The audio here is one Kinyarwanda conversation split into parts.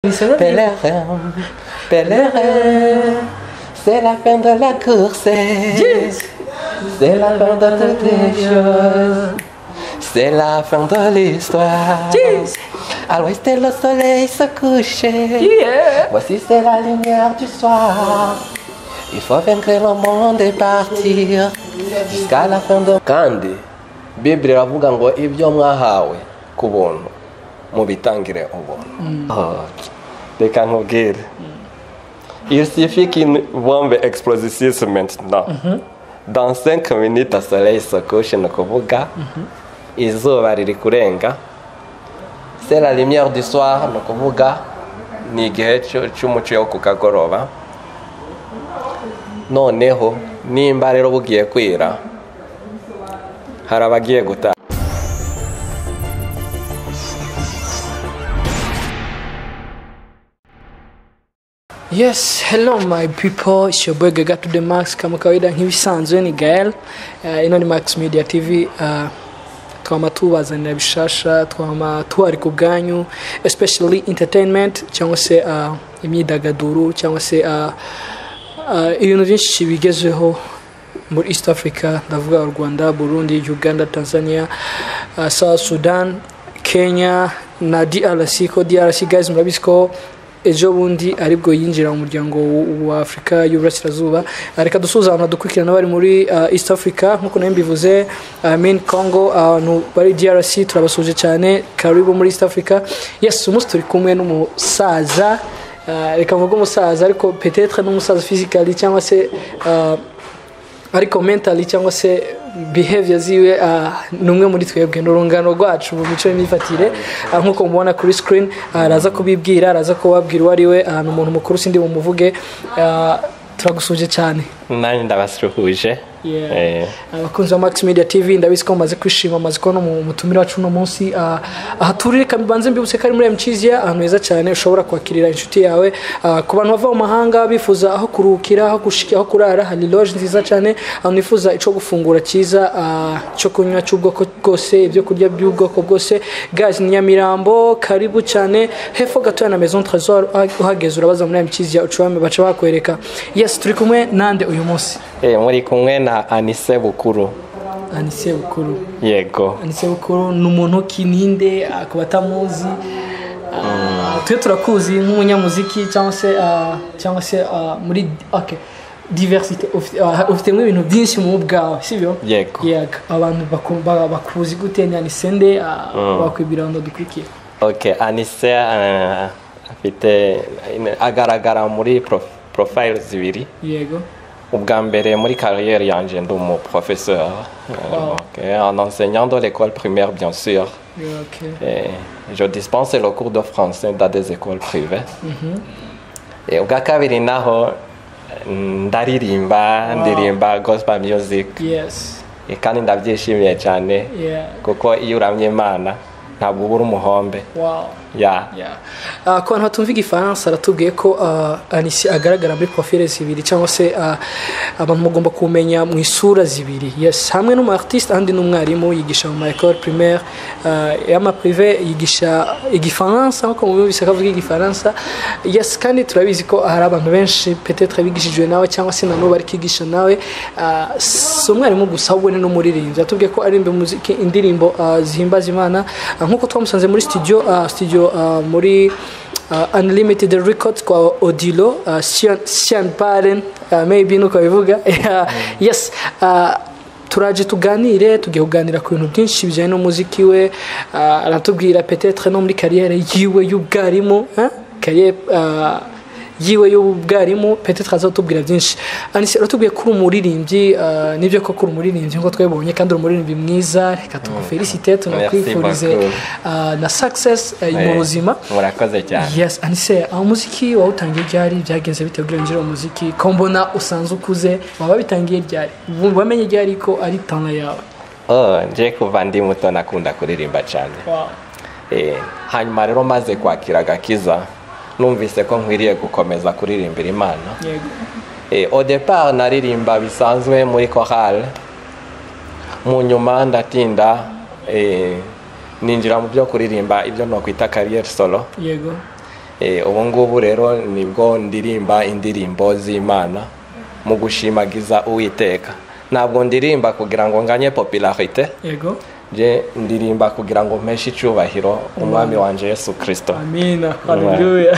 traditionnel. Pèlerin, pèlerin, c'est la fin de la course. C'est la fin de toutes les choses. C'est la fin de l'histoire. Yes. À l'ouest, le soleil se couchait. Yeah. Voici c'est la lumière du soir. Il faut vaincre le monde et partir jusqu'à la fin de kandi bibiri iravuga ngo ibyo mwahawe ku buntu mubitangire ubuntu Oh, reka nkubwire il suffit qu'une bombe explose ici maintenant dans 5 minutes le soleil se couche ni ukuvuga izuba riri kurenga c'est la lumière du soir ni ukuvuga ni igihe cyo- cy'umucyo wo ku kagoroba noneho nimba rero bugiye kwira hari abagiye gutaha Yes, hello my people, it's your boy Gaga to the Max kama kawaida nk'ibisanzwe ni Gael. Uh, ino ni Max Media TV. Uh, twama tubazanira bishasha twama tuhari ku bwanyu especially entertainment cyangwa se uh, imyidagaduro cyangwa se uh, uh, ibintu byinshi bigezeho muri east africa ndavuga u rwanda burundi uganda tanzania uh, south sudan kenya na drc ko drc guys murabizi ko ejo bundi aribwo yinjira mu muryango w- wa afurika y'uburasirazuba Uh, reka dusobanura dukurikirana abari muri uh, east africa nk'uko nayo mbivuze uh, main congo abantu bari drc turabasuje cyane karibu muri east africa yes umunsi turi kumwe n'umusaza uh, reka mvuge umusaza ariko petetre n'umusaza physically cyangwa se uh, ariko mentally cyangwa se behavior ziwe ah, ni umwe muri twebwe ni urungano rwacu mu mico y'imyifatire ah, nk'uko mubona kuri screen ah, araza kubibwira araza kubabwira uwo ari we ah, ni umuntu mukuru sindi bumuvuge ah, turagusuje cyane nanjye ndabasuhuje Eh, abakunzi ba max media tv ndabizi ko mumaze kwishima mumaze kubona umu- umutumire wacu uno munsi ah, aha turi reka mbanze mbibutse ko ari muri mcizia ahantu heza cyane ushobora kwakirira inshuti yawe ah, ku bantu bava mu mahanga bifuza aho kuruhukira aho gushika aho kurara hari loge nziza cyane ahantu bifuza icyo gufungura cyiza ah, cyo kunywa cy'ubwoko bwose ibyo kurya by'ubwoko bwose gazi ni nyamirambo karibu cyane hepfo gatoya na maison trésor ah, uhageze urabaza muri mcizia ucuramye baca bakwereka yes turi kumwe nande uyu munsi eh, muri kumwe na anise bukuru anise bukuru yego anise bukuru ni umuntu kininde akaba atamuzi Ah, twe turakuzi nk'umunyamuziki cyangwa se ah, cyangwa se ah, muri okay diversite ufi- ah, ufitemo ibintu byinshi mu bwawe sibyo Yego. yego abantu baku- ba- bakuzi gute ni anise nde ah, wakwibwira ngo dukurikiye ok anise eh, afite agaragara muri prof- profile zibiri yego ubwa mbere muri carrière yanjye ndi umu professeur Wow. en enseignant dans l'école primaire bien sûr okay. Et je dispense le cours de français dans des écoles privées. Et ubwa kabiri naho mm, ndaririmba ndirimba gospel music yes E, kandi ndabyishimiye cyane yeah kuko iyo uramye imana ntabwo ubura umuhombe wow ya Yeah. Uh, ku bantu batumva igifaransa aratubwiye ko uh, anisi agaragara muri profile zibiri cyangwa se uh, abantu mugomba kumenya mu isura zibiri yes hamwe n'umu artiste ahandi n'umwarimu yigisha mu ma école primaire uh, y'ama privé yigisha igifaransa nk'uko mubibise akavuga igifaransa yes kandi turabizi ko hari abantu benshi petetre bigishijwe nawe cyangwa se na n'ubu ari kwigisha nawe uh, si umwarimu gusa ahubwo ni n'umuririmbyi yatubwiye ko aririmba umuziki indirimbo uh, zihimbaza imana uh, nk'uko twamusanze muri studio uh, studio uh, muri uh, unlimited records kwa odilo uh, Sean- Sean Baren uh, maybe nuko bivuga yes uh, turaje tuganire tugiye kuganira ku bintu byinshi bijyanye n'umuziki we uh, aratubwira petetre no muri kariyere yiwe y'ubwarimu huh? kariyere uh, yiwe y'ubwarimu petetre azatubwira byinshi anise uratubwiye ko uri umuririmbyi ah, nibyo ko kuri umuririmbyi nk'uko twabibonye kandi uri umuririmbyi mwiza reka tugufelicite tunakwifurize Merci ah, na success ah, mu Eh, buzima murakoze cyane yes anise aho umuziki wawutangiye ryari byagenze bitewe ugereranyije uwo muziki ko mbona usanze ukuze waba bitangiye ryari Wumva- wamenye ryari ko ari tana yawe Oh, nje kuva ndi muto nakunda kuririmba cyane Eh, hanyuma rero maze kwakira agakiza numvise ko nkwiriye gukomeza kuririmbira imana yego Et au départ naririmba bisanzwe muri chorale mu nyuma ndatinda eh, ninjira mu byo kuririmba ibyo nokwita carrière solo yego ubu ngubu rero nibwo ndirimba indirimbo z'imana mu gushimagiza uwiteka ntabwo ndirimba kugira ngo nganye popularite yego nje ndirimba kugira ngo mpeshe icyubahiro umwami wanjye yesu kirisito amina haleluya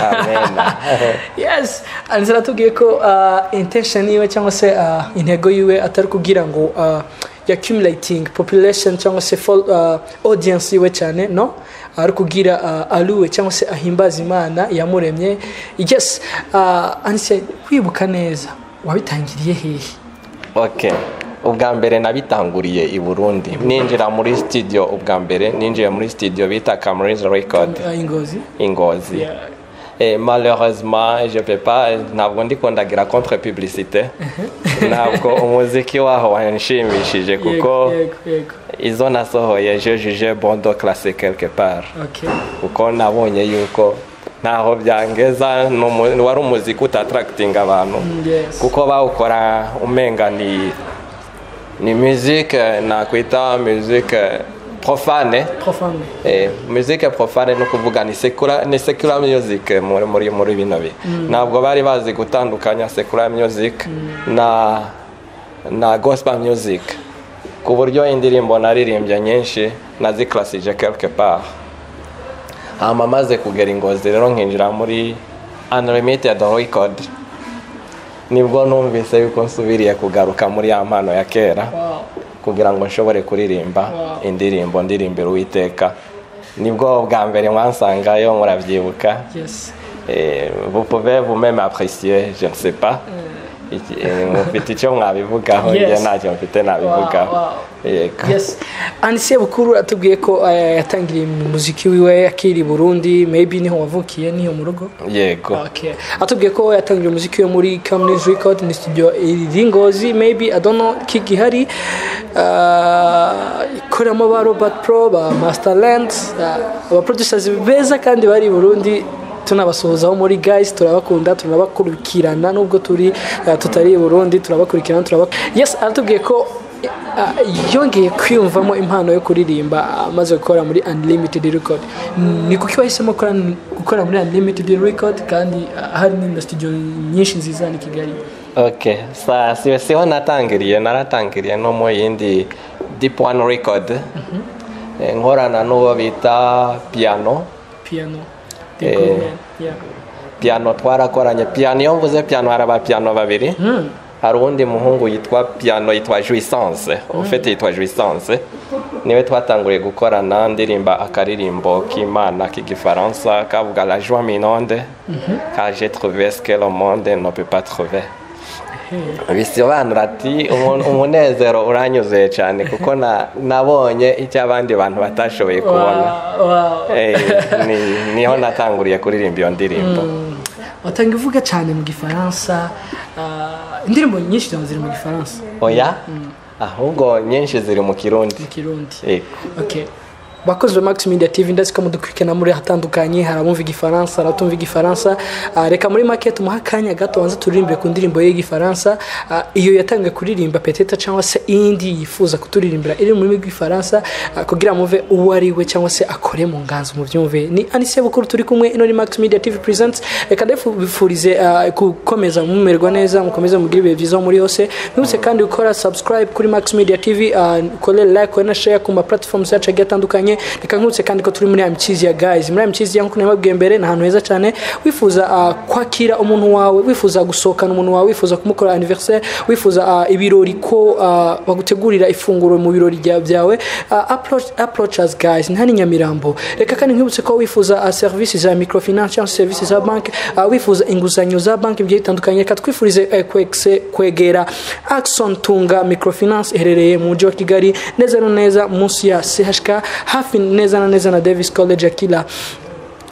yes anzi natubwiye ko uh, intention yiwe cyangwa se uh, intego yiwe atari kugira ngo uh, accumulating population cyangwa se fol- uh, audience yiwe cyane no ari kugira uh, aluwe cyangwa se ahimbaza imana yamuremye yes uh, anise kwibuka neza wabitangiriye hehe ok ubwa mbere nabitanguriye i burundi ninjira muri studio ubwa mbere ninjiye muri studio bita kamuriza record Uh, ingozi ingozi Eh, malheureusement je peux pas ntabwo ndikundagira contre publicité ntabwo umuziki waho wanshimishije kuko yego yego izo nasohoye je juje bondo classe quelque part okay kuko nabonye yuko ntaho byangeza ni umu- wari umuziki utataractinga abantu yes. kuko bawukora umenga ni ni musique nakwita musique profane profound Eh, musique profane ni ukuvuga ni secular ni secular music muri muri muri bino bihe ntabwo bari bazi gutandukanya secular music na na gospel music ku buryo indirimbo naririmbye nyinshi naziklasije quelque part hama maze kugera ingozi rero nkinjira muri unlimited record nibwo numvise yuko nsubiriye kugaruka muri ya mpano ya kera wow kugira ngo nshobore kuririmba Wow. indirimbo ndirimbira uwiteka nibwo bwa mbere mwansangayo murabyibuka yes Eh, vous pouvez vous-même apprécier je ne sais pas Iki- eh, mufite icyo mwabivugaho Yes. njye ntacyo mfite Wow, nabivugaho wow. Eh, ka- yes and sebukuru atubwiye ko eh, yatangiriye umuziki wiwe akiri i burundi maybe niho wavukiye niho mu rugo yego Okay. atubwiye ko yatangiye umuziki wo muri Camrys Record ni studio iri Ngozi maybe I don't know Kigihari uh, ikoramo ba Robert Pro ba Masterland uh, aba producers beza kandi bari i Burundi tunabasuhuzaho muri guys turabakunda turabakurikirana nubwo turi uh, tutari i Burundi turabakurikirana turabak yes aratubwiye ko uh, yongeye kwiyumvamo impano yo kuririmba uh, amaze gukora muri unlimited record ni kuki wahisemo gukora gukora muri unlimited record kandi uh, hari n'indi studio nyinshi nziza hano i kigali ok sa si- siho natangiriye naratangiriye no mu yindi deep one record Eh, nkorana n'uwo bita piano piano Eh. the good man yeah piano twarakoranye piano iyo mvuze piano hari abapiano babiri hari uwundi muhungu yitwa piano yitwa jouissance ufite yitwa jouissance niwe twatanguriye gukorana ndirimba akaririmbo k'imana k'igifaransa kavuga la joie minonde ka je trouvé ce que le monde ne peut pas trouver bisobanura ati "Umu- umunezero uranyuzuye cyane kuko na- nabonye icyo abandi bantu batashoboye kubona wow wow Eh, ni- niho natanguriye kuririmba iyo ndirimbo watanga uvuga cyane mu gifaransa uh, indirimbo nyinshi cyane ziri mu gifaransa oya ahubwo nyinshi ziri mu kirundi mu kirundi Yego. okay bakozi ba max media tv ndetse ko mudukurikirana muri ahatandukanye hari abumva igifaransa hari abatumva igifaransa Ah, reka muri make tumuhe akanya gato banze turirimbe ku ndirimbo ye y'igifaransa Ah, iyo yatangiye kuririmba peteta cyangwa se indi yifuza kuturirimbira iri mu rurimi rw'igifaransa ah, kugira muve uwo ari we cyangwa se akore mu nganzo mu byumve ni anise bukuru turi kumwe ino ni max media tv presents reka ndabifurize ah, gukomeza mumerwa neza mukomeze mugire ibihe byiza aho muri hose ntibutse kandi gukora subscribe kuri max media tv ah, ukore like ukore na share ku ma platforms yacu agiye atandukanye reka nkutse kandi ko turi muri ya mikizi ya guys muri ya mikizi ya nkuko nababwiye mbere ni ahantu heza cyane wifuza ah, kwakira umuntu wawe wifuza gusohokana umuntu wawe wifuza kumukora anniversaire wifuza ah, ibirori ko ah, bagutegurira ifunguro mu birori bya- byawe ah, approach approachers guys ni hano i Nyamirambo reka kandi nkwibutse ko wifuza ah, services za microfinance cyangwa se services za banki ah, wifuza inguzanyo za banki bigiye bitandukanye reka twifurize eh, kwegse- kwegera Axon Tunga Microfinance iherereye mu mujyi wa Kigali neza na neza munsi ya CHK hafi neza na neza na Davis College ya Kila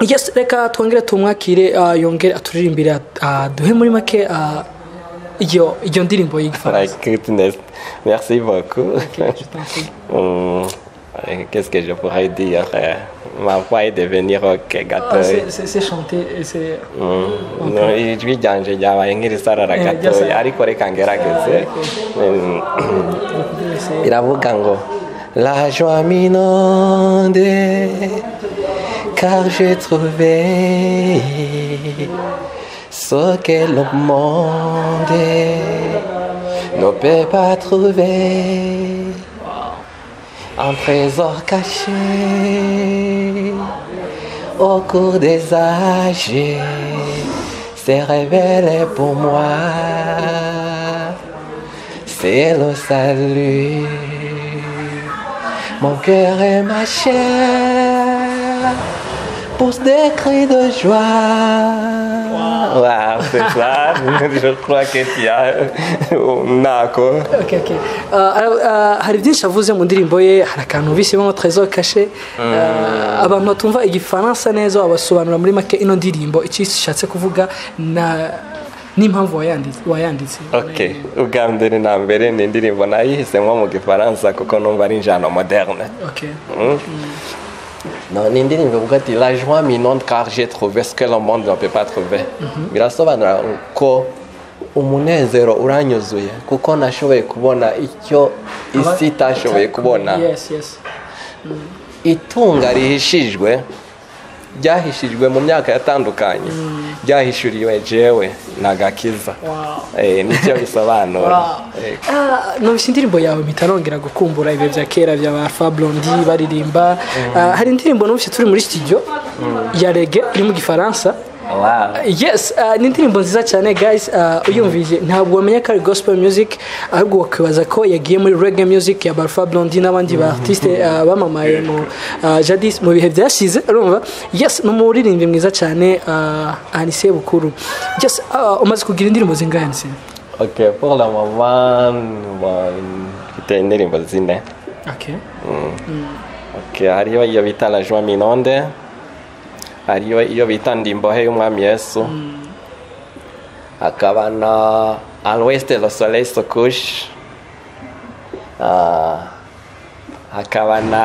yes reka twongere tumwakire ah, yongere aturirimbira ah, duhe muri make ah, iyo iyo ndirimbo y'igifaransa Like goodness. Merci beaucoup. Hum, euh, Qu'est-ce que je pourrais dire euh, Ma voix est devenue rock Ah, c'est- gatoya. c'est c'est chanté et c'est Hum, no, Ijwi ryanjye ryabaye nk'irisarara Eh, gatoya ryasara. ariko reka ngerageze. Hum, c'est- iravuga ngo la joie minonde car j'ai trouvé ce que le monde ne peut pas trouver. Un trésor caché au cours des âges s'est révélé pour moi. C'est le salut. Mon cœur et ma chair poussent des cris de joie. Wow, c'est clair. Je crois que tu as un accord. Okay, okay. Uh, uh, hari byinshi avuze mu ndirimbo ye hari akantu bisemo trésor kashe uh, abantu batumva igifaransa neza wabasobanura muri make ino ndirimbo icyo ishatse kuvuga na n'impamvu wayanditse wayanditse okay ubwa mbere na mbere ni indirimbo nayihisemo mu gifaransa kuko numva ari injyana moderne okay Mm. No, ni indirimbo ivuga ati la joie minonde car j'ai trouvé ce que le monde ne peut pas trouver birasobanura ko umunezero uranyuzuye kuko nashoboye kubona icyo isi itashoboye kubona yes yes itunga rihishijwe ryahishijwe mu myaka yatandukanye ryahishuriwe jewe ni agakiza wow Eh, nicyo bisobanura Eh, nubise indirimbo yawe mpita nongera gukumbura ibihe bya kera bya ba fabrondi baririmba Ah, hari indirimbo nubise turi muri studio ya rege iri mu gifaransa wow. yes ah, ni indirimbo nziza cyane guys ah, uyumvise ntabwo wamenya ko ari gospel music ahubwo wakibaza ko yagiye muri reggae music ya barfa blondi n'abandi ba artiste ah, bamamaye mu ah, jadis mu bihe byashize urumva yes ni umuririmbyi mwiza cyane ah, anise bukuru yes ah, umaze kugira indirimbo zingahe Anise? ok pour le moment bon, mfite indirimbo zine okay ok hariho iyo bita la joie minonde hariho iyo bita ndimbohe y'umwami yesu hakaba na alweste lo soleil se couche Ah, hakaba na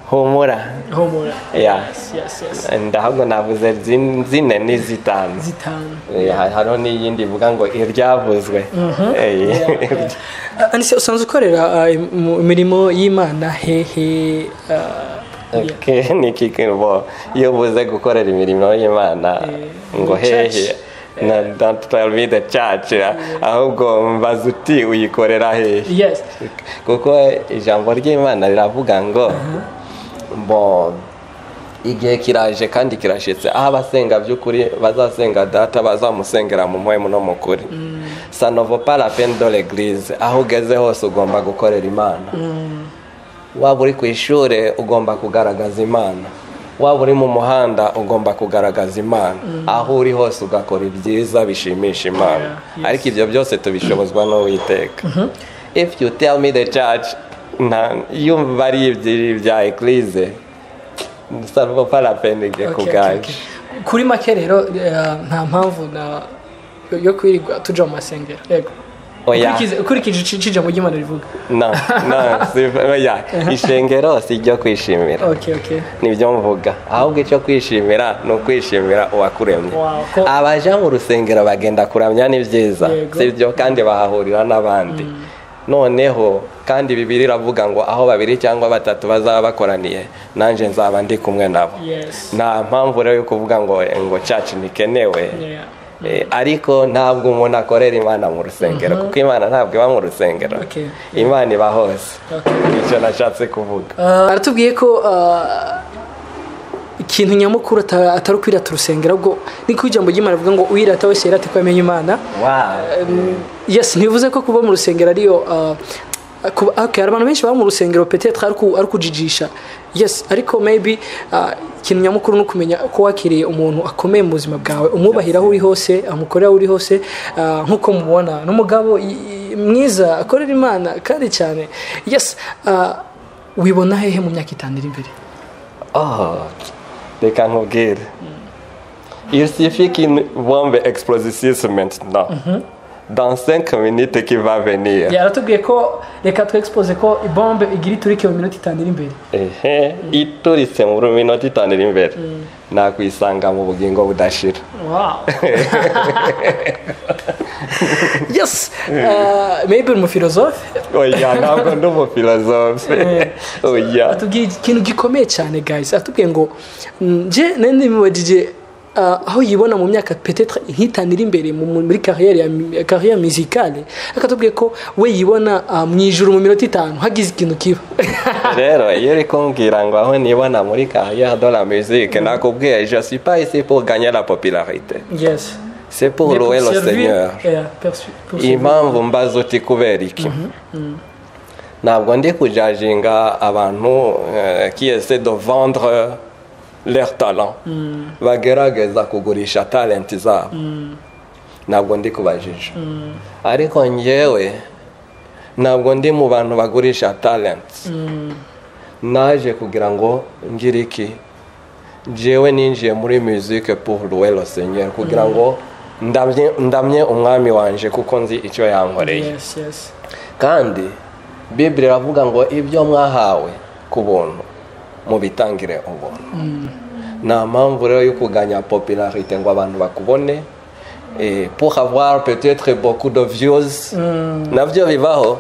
humura homura yeah. yes yes ndahabwo navuze zin- zine n'izitanu zitanu Eh, ha- hariho n'iyindi ivuga ngo iryavuzwe Eh, Ah, anise usanzwe ukorera ah, im- imirimo y'imana hehe ah, Okay, ni iki bo iyo ubuze gukorera imirimo y'imana ngo church. hehe na don't tell me the church ahubwo mbaza uti uyikorera hehe yes kuko ijambo ry'imana riravuga ngo bo igihe kiraje kandi kirashyitse aho abasenga by'ukuri bazasenga data bazamusengera mu muhemu no mu kuri sanova parapendo regirize aho ugeze hose ugomba gukorera imana waba uri ku ishuri ugomba kugaragaza imana waba uri mu muhanda ugomba kugaragaza imana aho uri hose ugakora ibyiza bishimisha imana ariko ibyo byose tubishobozwa n'uwiteka if you tell me the church nta- iyo bari ibyi- bya eklise salvo parapenige ku Okay, okay, bwacu okay. kuri make rero eh, nta mpamvu na yo kwirirwa tuja mu masengero yego Oya. Ukurikize- ukurikije ici- icijambo ry'imana rivuga no no si- oya ishengero si ryo kwishimira okay okay nibyo mvuga ahubwo icyo kwishimira ni ukwishimira uwakuremye Wow, ko- abaja mu rusengero bagenda kuramya ni byiza Yego. si byo kandi bahahurira n'abandi noneho kandi bibiri iravuga ngo aho babiri cyangwa batatu bazaba bakoraniye nanjye nzaba ndi kumwe nabo yes nta mpamvu rero yo kuvuga ngo ngo cacu ntikenewe yeah Eh, ariko ntabwo umuntu akorera imana mu rusengero kuko imana ntabwo iba mu rusengero Okay. imana iba hose Okay. nicyo nashatse kuvuga Ah, aratubwiye ko ah, ikintu nyamukuru ata- atari ukwirata urusengero ahubwo ni ko ijambo ry'imana rivuga ngo uwirata wese yirate ko yamenye imana wow. yes ntibivuze ko kuba mu rusengero ariyo ah, kuba- okay, hari abantu benshi baba mu rusengero petetre ari ku- ari kujijisha yes ariko maybe ah, ikintu nyamukuru ni ukumenya ko wakiriye umuntu akomeye mu buzima bwawe umwubahira aho uri hose amukorera aho uri hose ah, nk'uko mubona n'umugabo i- i- mwiza akorera imana kandi cyane yes ah, wibona hehe mu myaka itanu iri imbere Ah, reka nkubwire il suffit qu'une bombe explosisse maintenant dans 5 minutes qui va venir yaratubwiye ko reka twexpose ko ibombe igira iturike mu minota itanu iri imbere ehe ituritse mu minota itanu iri imbere nakwisanga mu bugingo budashira wow yes uh, maybe mu philosophe oya ntabwo ndi umufilozofe oya atubwiye ikintu gikomeye cyane guys atubwiye ngo mm, nje nari nimubajije ah, aho yibona mu myaka peut-être nk'itanu iri imbere mu- muri carrière ya mi- carrière musicale akatubwiye ko we yibona ah, mu ijuru mu minota itanu hagize ikintu kiba rero iyo uri kumbwira ngo aho nibona muri carrière de la musique nakubwiye je suis pas ici pour gagner la popularité yes c'est pour Mais pour louer le servir- seigneur yeah, persu- pour servir. impamvu mbaza uti kubera iki ntabwo ndi kujajinga abantu eh, qui essaient de vendre leur talent bagerageza kugurisha talent zabo ntabwo ndi kubajije ariko ngewe ntabwo ndi mu bantu bagurisha talent naje kugira ngo ngire iki jewe ninjiye muri musique pour louer le seigneur kugira ngo ndamye ndamye umwami wanje kuko nzi icyo yankoreye yes yes kandi bibiri iravuga ngo ibyo mwahawe ku buntu mubitangire ubuntu nta mpamvu rero yo kuganya popularité ngo abantu bakubone eh, pour avoir peut-être beaucoup de views nabyo bibaho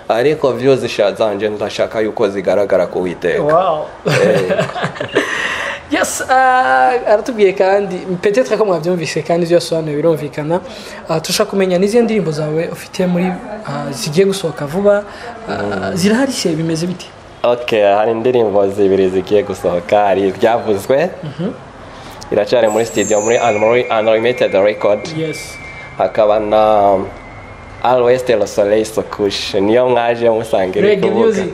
ariko views sha- zanje ndashaka yuko zigaragara ku witeka wow yes uh, aratubwiye kandi peut-être ko mwabyumvise kandi ibyo yasobanuye birumvikana uh, turashaka kumenya n'izihe ndirimbo zawe ufite muri uh, zigiye gusohoka vuba uh, zirahari se bimeze bite ok hari indirimbo zibiri zigiye gusohoka hari ibyavuzwe iracyari muri studio muri Unmori- unlimited record yes hakaba na alwest le soleil sokush niyo mwaje musanga iri Reggae kuvuga. music.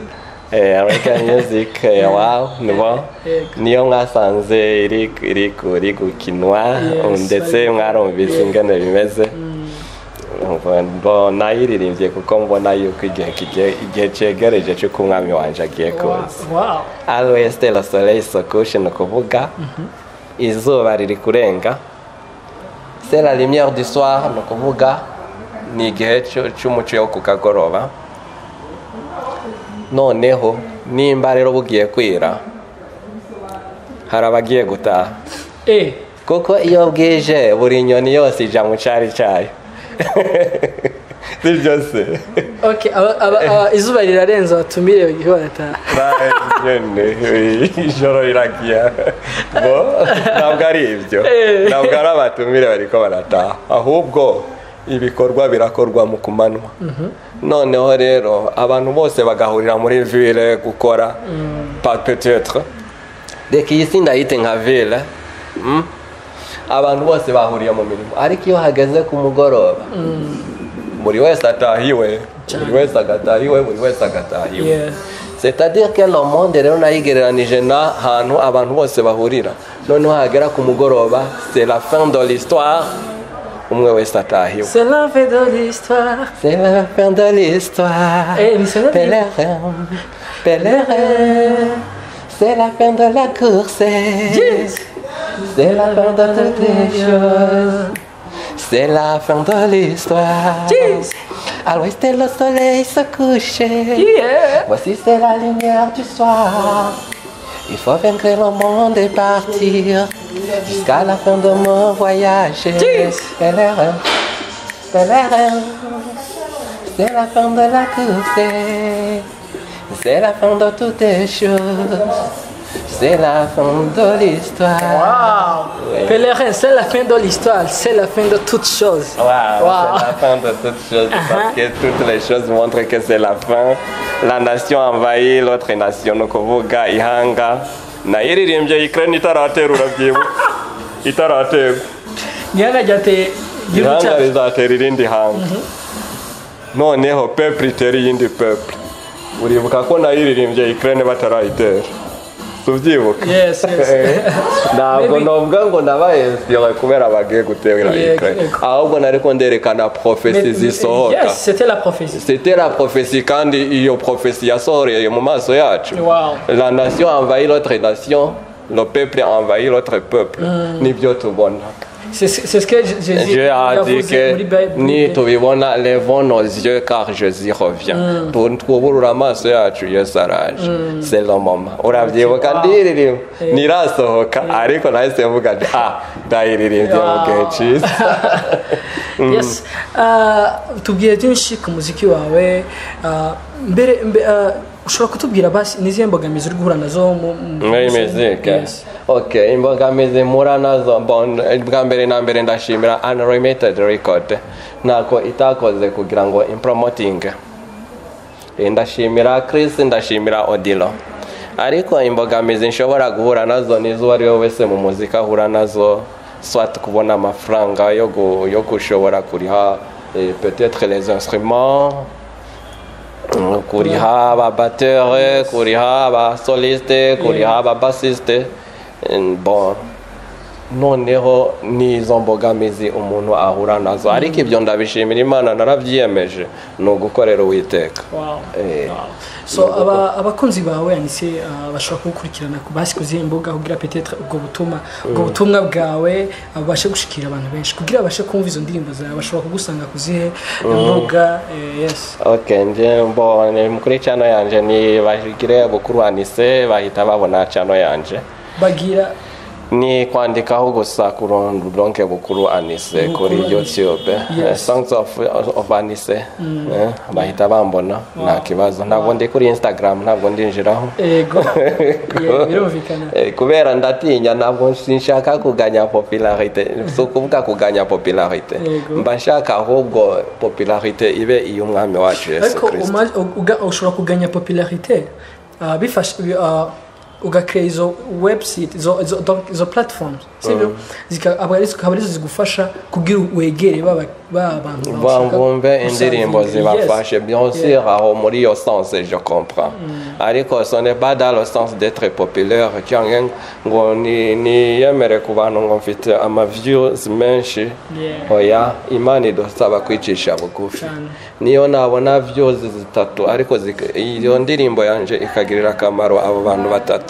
Eh, reggae music eh, wow nibo Yego. niyo mwasanze iri iri ku- iri gukinwa Yes, ndetse bari- mwarumvise ingene bimeze Umva, mbo- nayiririmbye kuko mbona yuko igihe kigiye- igihe cyegereje cy'uko umwami wanje agiye wow, kuza wow. always tell us soleil sokushi ni ukuvuga izuba riri kurenga c'est la lumière du soir ni ukuvuga ni igihe cyo- cy'umucyo wo ku kagoroba noneho nimba rero bugiye kwira hari abagiye gutaha eh kuko iyo bwije buri nyoni yose ijya mu cyari cyayo si byose okay aba, aba, aba, izuba rirarenze abatumire bagiye barataha nyine ijoro riragiye bo ntabwo ari ibyo ntabwo ari abatumire bariko barataha ahubwo ibikorwa birakorwa mu kumanywa noneho rero abantu bose bagahurira muri ville gukora pas peut-être reka iyi si ndayite nka ville mm? abantu bose bahuriye mu mirimo ariko iyo hageze ku mugoroba buri wese atahiwe buri wese agatahiwe buri wese agatahiwe Yeah. c'est-à-dire que le monde rero nayigereranije n'ahantu abantu bose bahurira noneho hagera ku mugoroba c'est la fin de l'histoire umwe wese atahiwe c'est la vie de l'histoire c'est la fin de l'histoire. Eh, mais c'est la vie. Pèlerin, pèlerin, c'est la fin de la course. C'est la fin de toutes les choses. C'est la fin de l'histoire. Yes. À l'ouest, le soleil se couche. yeah. Voici, c'est la lumière du soir. Il faut vaincre le monde et partir jusqu'à la fin de mon voyage. Yes. Pèlerin, pèlerin, c'est la fin de la course. C'est la fin de toutes les choses. C'est la fin de l'histoire. wow pèlerin c'est la fin de l'histoire c'est la fin de toutes choses Wow, Wow. c'est la fin de toutes choses parce que toutes les choses montrent que c'est la fin. La nation envahit l'autre nation. ni ukuvuga ihanga nayiririmbye ukraine itaraterura byibuka itaraterwa nyana jyateye igihugu ihanga cyacu rizatera irindi hanga noneho peple itera iyindi peple uribuka ko nayiririmbye ukraine batarayitera tubyibuka Yes, yes. ntabwo Maybe- novuga ngo nabaye inspiré kubera bagiye gutera Yeah, ukraine yeah. ahubwo nariko nderekana Mais- profesi zisohoka Yes, c'était la prophétie. c'était la prophétie kandi iyo prophétie yasohoreye mu maso yacu Wow. la nation envahit l'autre nation le peuple envahit l'autre peuple nibyo tubona C'est c'est- c'est ce que J- Jésus Dieu a yavuze dit que muri Bible. nitubibona levons nos yeux car Jésus revient tuburura amaso yacu yesu araje selo mama urabyibuka ndiririmba Eh. nirasohoka ariko nahise mvuga nti ah ndayiririmbye Wow. mu gihe cyiza yes Uh, tubwire byinshi ku muziki wawe Uh, mbere mbe- uh, ushobora kutubwira basi n'izihe mbogamizi uri guhura nazo mu- mu- muri mu- mizike Yes. okay imbogamizi mpura nazo bon bwa mbere na mbere ndashimira unlimited record ntako itakoze kugira ngo impromoting Eh, ndashimira Chris ndashimira Odilo ariko imbogamizi nshobora guhura nazo nizo uwo ari we wese mu muzika ahura nazo swat kubona amafaranga yo gu- yo gushobora kuriha eh, peut-être les instruments Mm, kuriha ababatteur kuriha abasoliste kuriha ababassiste Eh, bon noneho n'izo mbogamizi umuntu ahura nazo ariko ibyo ndabishimira imana narabyiyemeje ni ugukorera uwiteka Wow. Eh, Wow. so aba- abakunzi bawe yanise uh, bashobora kugukurikirana ku- basi ku zihe mbuga kugira petetre ubwo butumwa ubwo butumwa bwawe uh, bubashe gushikira abantu benshi kugira babashe kumva izo ndirimbo zawe bashobora kugusanga ku zihe mbuga eh, yes ok nje mbone kuri cano yanje ni bagire bukuru anise bahita babona cano yanje bagira ni kwandikaho gusa kurondonke bukuru anise Bukuru kuri Anise. youtube Yes. Eh, songs of, of anise Eh, bahita bambona nta kibazo ntabwo ndi kuri instagram ntabwo ndinjiraho ego Yeah, birumvikana Eh, kubera ndatinya ntabwo sinshaka kuganya popularite si ukuvuga kuganya popularite Yego. mba nshaka ahubwo popularite ibe iy'umwami wacu yesu ariko kirisito uma- uga- ushobora kuganya popularité uh, bifasha uh, ugakreye izo website izo, izo, donc izo platforms sibyo Zika- aba ari- zikaba arizo zigufasha kugira wegere ba ba bantu bashaka bumve gusangira. indirimbo Yes. zibafashe bien sûr aho muri iyo sense je comprends ariko ce n'est pas dans le sens d'être populaire cyangwa ngo ni- niyemere ku bantu ngo mfite amaviews menshi Yeah. oya imana idusaba kwicisha bugufi Cyane. niyo nabona views zitatu ariko zika- iyo ndirimbo yanjye ikagirira akamaro abo bantu batatu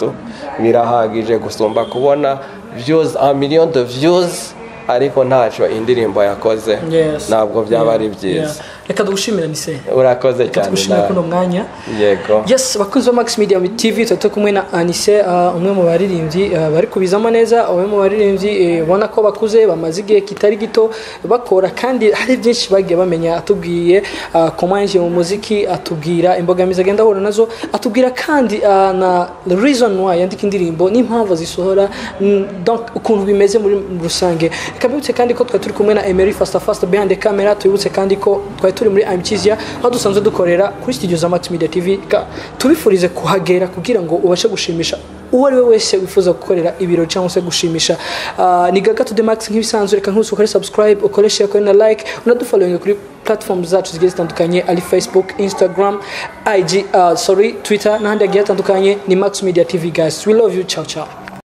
birahagije gusumba kubona views a million de views ariko ntacyo indirimbo yakoze Yes. ntabwo byaba Yeah. ari byiza Yeah. reka tugushimire nise urakoze reka cyane tugushimire nawe. kuno mwanya yego yes bakunzi ba max media tv tuba turi kumwe na anise uh, umwe mu baririmbyi uh, bari kubizamo neza umwe mu baririmbyi ubona ko bakuze bamaze igihe kitari gito bakora kandi hari byinshi bagiye bamenya atubwiye uh, koma yinjiye mu muziki atubwira imbogamizi agenda ahura nazo atubwira kandi uh, na reason why yandika indirimbo n'impamvu zisohora mm, donc ukuntu bimeze muri rusange reka mbibutse kandi ko twari turi kumwe na emery fasta fasta behind the camera tubibutse kandi ko twari turi muri amkizia aho dusanzwe dukorera kuri studio za max media tv Ka- tubifurize kuhagera kugira ngo ubashe gushimisha uwo ari we wese wifuza gukorera ibiro cyangwa se gushimisha Ah, ni gaga to the max nk'ibisanzwe reka nkusi ukore subscribe ukore share ukore na like unadufollowing kuri platform zacu zigiye zitandukanye ari facebook instagram ig ah, sorry twitter n'ahandi hagiye hatandukanye ni max media tv guys we love you ciao ciao